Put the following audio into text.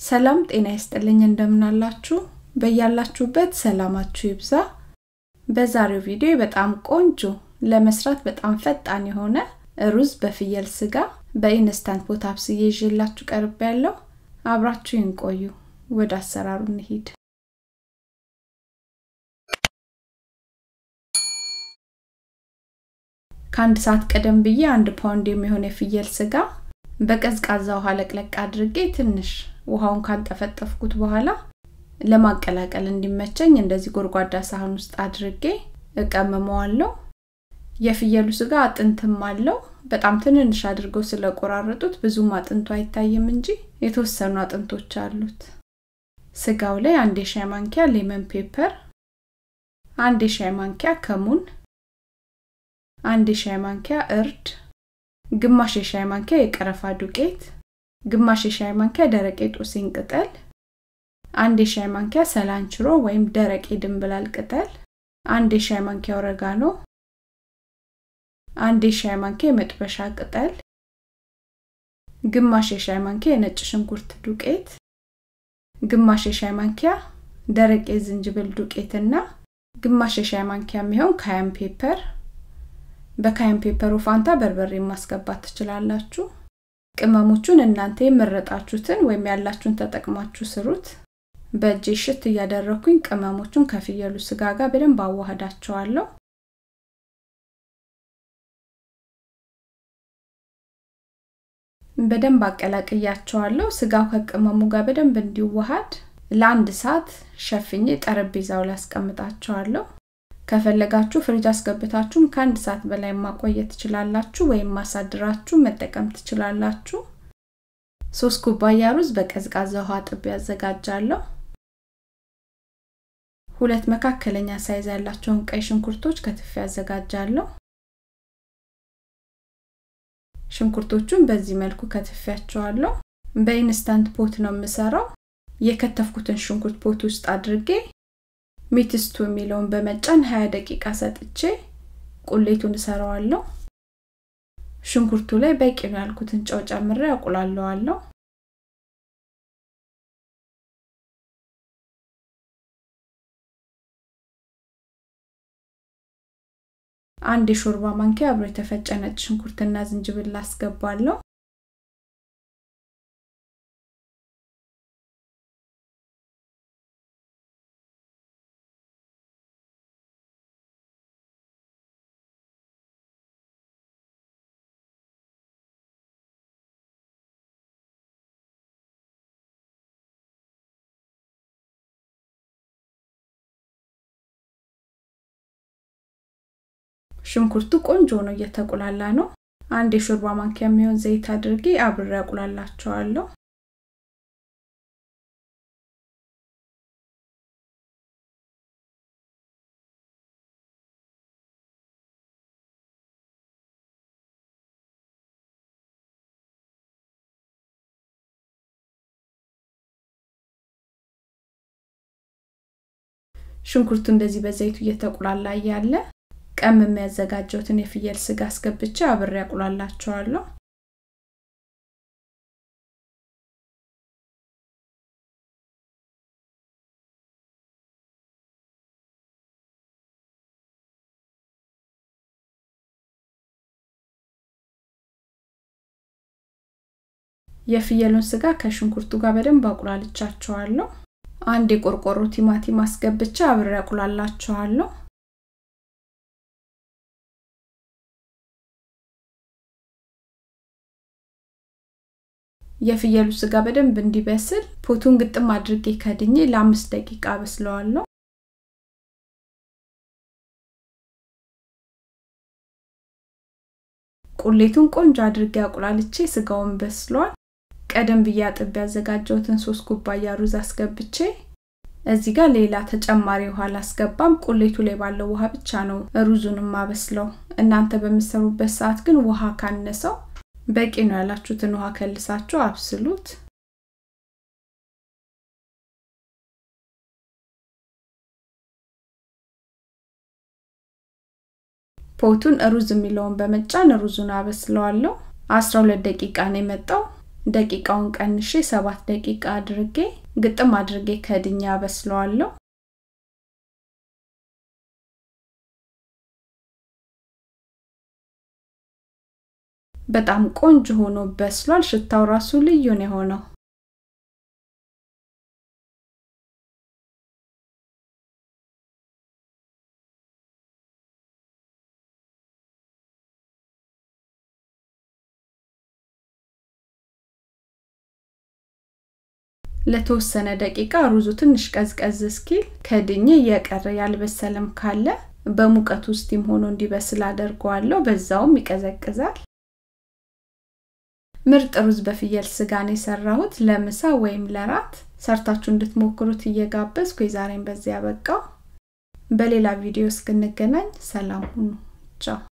ሰላም ጤና ይስጥልኝ እንደምናላችሁ በያላችሁበት ሰላማችሁ ይብዛ በዛሬው ቪዲዮ በጣም ቆንጆ ለመስራት በጣም ፈጣን የሆነ ሩዝ በፍየል ስጋ በኢንስታንት ፖት አብስዬ ይዤላችሁ ቀርብ ያለው አብራችሁ ይንቆዩ ወደ አሰራሩ እንሂድ ከአንድ ሰዓት ቀደም ብዬ አንድ ፓውንድ የሚሆን የፍየል ስጋ በቀዝቃዛ ውሃ ለቅለቅ አድርጌ ትንሽ ውሃውን ካንጠፈጠፍኩት በኋላ ለማቀላቀል እንዲመቸኝ እንደዚህ ጎድጓዳ ሳህን ውስጥ አድርጌ እቀምመዋለሁ የፍየሉ ስጋ አጥንትም አለው በጣም ትንንሽ አድርገው ስለቆራረጡት ብዙም አጥንቱ አይታይም እንጂ የተወሰኑ አጥንቶች አሉት ስጋው ላይ አንድ የሻይ ማንኪያ ሌመን ፔፐር አንድ የሻይ ማንኪያ ከሙን አንድ የሻይ ማንኪያ እርድ ግማሽ የሻይ ማንኪያ የቀረፋ ዱቄት ግማሽ የሻይ ማንኪያ ደረቅ የጦስኝ ቅጠል አንድ የሻይ ማንኪያ ሰላንችሮ ወይም ደረቅ የድንብላል ቅጠል አንድ የሻይ ማንኪያ ኦረጋኖ አንድ የሻይ ማንኪያ የመጥበሻ ቅጠል ግማሽ የሻይ ማንኪያ የነጭ ሽንኩርት ዱቄት ግማሽ የሻይ ማንኪያ ደረቅ የዝንጅብል ዱቄትና ግማሽ የሻይ ማንኪያ የሚሆን ካያን ፔፐር በካያን ፔፐሩ ፋንታ በርበሬ ማስገባት ትችላላችሁ ቅመሞቹን እናንተ የመረጣችሁትን ወይም ያላችሁን ተጠቅማችሁ ስሩት በእጄ ሽት እያደረኩኝ ቅመሞቹን ከፍየሉ ስጋ ጋር በደንብ አዋህዳቸዋለሁ በደንብ አቀላቅያቸዋለሁ ስጋው ከቅመሙ ጋር በደንብ እንዲዋሃድ ለአንድ ሰዓት ሸፍኜ ጠረጴዛው ላይ አስቀምጣቸዋለሁ ከፈለጋችሁ ፍሪጅ አስገብታችሁም ከአንድ ሰዓት በላይ ማቆየት ትችላላችሁ ወይም ማሳድራችሁ መጠቀም ትችላላችሁ ሶስት ኩባያ ሩዝ በቀዝቃዛ ውሃ ጥቤ ያዘጋጃለሁ ሁለት መካከለኛ ሳይዝ ያላቸውን ቀይ ሽንኩርቶች ከትፌ ያዘጋጃለሁ ሽንኩርቶቹን በዚህ መልኩ ከትፌያቸዋለሁ በኢንስታንት ፖት ነው የምሰራው የከተፍኩትን ሽንኩርት ፖት ውስጥ አድርጌ ሚትስቱ የሚለውን በመጫን 20 ደቂቃ ሰጥቼ ቁሌቱን እሰራዋለሁ ሽንኩርቱ ላይ በቂ ነው ያልኩትን ጨው ጨምሬ አቁላለዋለሁ አንድ የሾርባ ማንኪያ አብሮ የተፈጨ ነጭ ሽንኩርትና ዝንጅብል አስገባለሁ ሽንኩርቱ ቆንጆ ነው እየተቁላላ ነው አንድ የሾርባ ማንኪያ የሚሆን ዘይት አድርጌ አብሬ አቁላላቸዋለሁ ሽንኩርቱ እንደዚህ በዘይቱ እየተቁላላ እያለ ቀም የሚያዘጋጀውትን የፍየል ስጋ አስገብቼ አብሬ ያቁላላቸዋለሁ የፍየሉን ስጋ ከሽንኩርቱ ጋር በደንብ አቁላልቻቸዋለሁ አንድ የቆርቆሮ ቲማቲም አስገብቼ አብሬ ያቁላላቸዋለሁ የፍየሉ ስጋ በደንብ እንዲበስል ፖቱን ግጥም አድርጌ ከድኜ ለአምስት ደቂቃ በስለዋለሁ ቁሌቱን ቆንጆ አድርጌ አቁላልቼ ስጋውን በስሏል ቀደም ብዬ አጥብ ያዘጋጀውትን ሶስት ኩባያ ሩዝ አስገብቼ እዚህ ጋር ሌላ ተጨማሪ ውሃ ላስገባም ቁሌቱ ላይ ባለው ውሃ ብቻ ነው ሩዙን ማበስለው እናንተ በምሰሩበት ሰዓት ግን ውሃ ካነሰው በቂ ነው ያላችሁትን ውሃ ከልሳችሁ አብስሉት ፖቱን ሩዝ የሚለውን በመጫን ሩዙን አበስለዋለሁ 12 ደቂቃ ነው የመጣው ደቂቃውን ቀንሼ ሰባት ደቂቃ አድርጌ ግጥም አድርጌ ከድኛ በስለዋለሁ በጣም ቆንጆ ሆኖ በስሏል ሽታው ራሱ ልዩ ነው የሆነው ለተወሰነ ደቂቃ ሩዙ ትንሽ ቀዝቀዝ እስኪል ከድኜ እየቀረ ያልበሰለም ካለ በሙቀት ውስጥም ሆኖ እንዲበስል አደርገዋለሁ በዛውም ይቀዘቅዛል ምርጥ ሩዝ በፍየል ስጋን የሰራሁት ለምሳ ወይም ለራት ሰርታችሁ እንድትሞክሩት እየጋበዝኩ የዛሬን በዚያ በቃው በሌላ ቪዲዮ እስክንገናኝ ሰላም ሁኑ ቻው